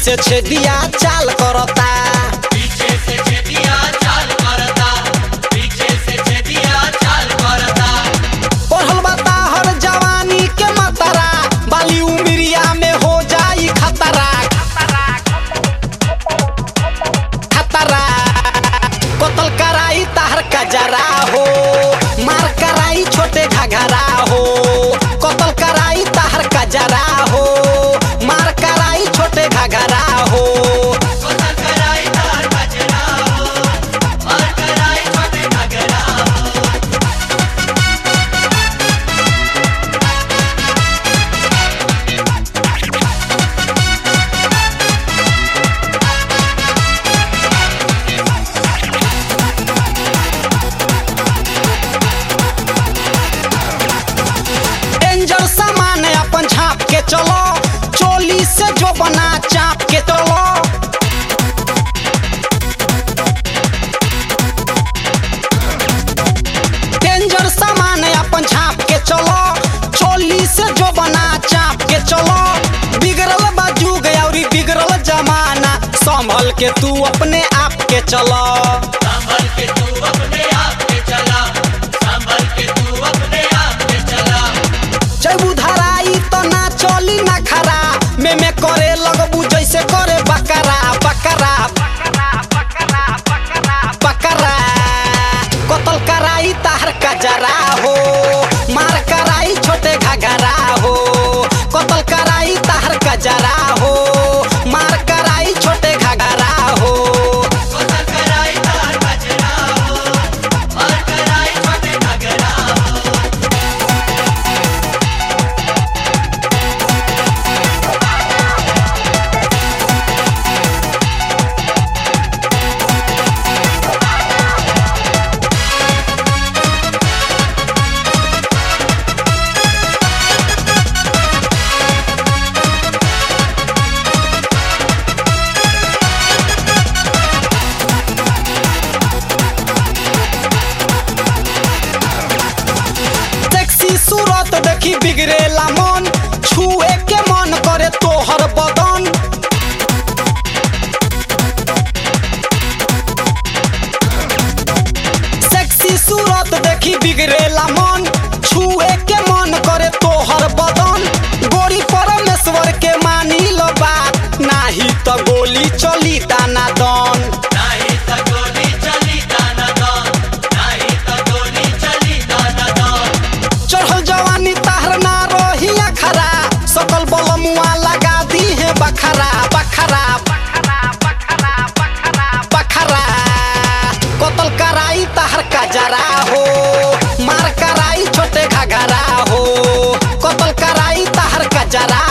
से छेदिया चाल करता पीछे से छेदिया चाल करता पीछे से छेदिया चाल करता पढ़ल बता हर जवानी के मतरा बाली उमरिया में हो जाई खतरा खतरा कतल कराई ताहर कजरा हो मार कराई छोटे घघरा हो कतल कराई ताहर कजरा हो मार कराई छोटे घघरा हो कोतल कराई तार कचरा हो और कराई छोटे घगरा हो डेंजर सामान अपन छाप के चलो चोली से जो बना चाप के चलो डेंजर सामान अपन छाप के चलो चोली से जो बना चाप के चलो बिगड़ल बा जुग और बिगड़ल जमाना संभल के तू अपने आप के चलो संभल के तू अपने आप के चला संभल के तू अपने आप के चला जब उधराई तो ना चली ना खरा में में करे लगबू जैसे करे बकरा बकरा बकरा कतल कराई ताहर कजरा हो मार कराई छोटे घगरा हो कतल कराई ताहर कजरा हो मार कराई छोटे घगरा हो कोतल कराई तार कचरा हो और कराई छोटे घगरा हो सेक्सी सूरत देखी बिगड़ेला मन छुए के मन करे तोहर बदन सेक्सी सूरत देखी बिगड़ेला मन छुए के मन करे तोहर बदन गोरी परमेश्वर के मानी लो बात नाही तो गोली चली दाना दन नहीं तो गोली चली दाना दान नहीं तो गोली चली दाना दान चढ़ल जवानी ताहर ना रही अखरा सकल बलमुआ लगा दी है बखरा बखरा बखरा कतल कराई ताहर कजरा हो मार कराई छोटे घगरा हो कतल कराई ताहर कजरा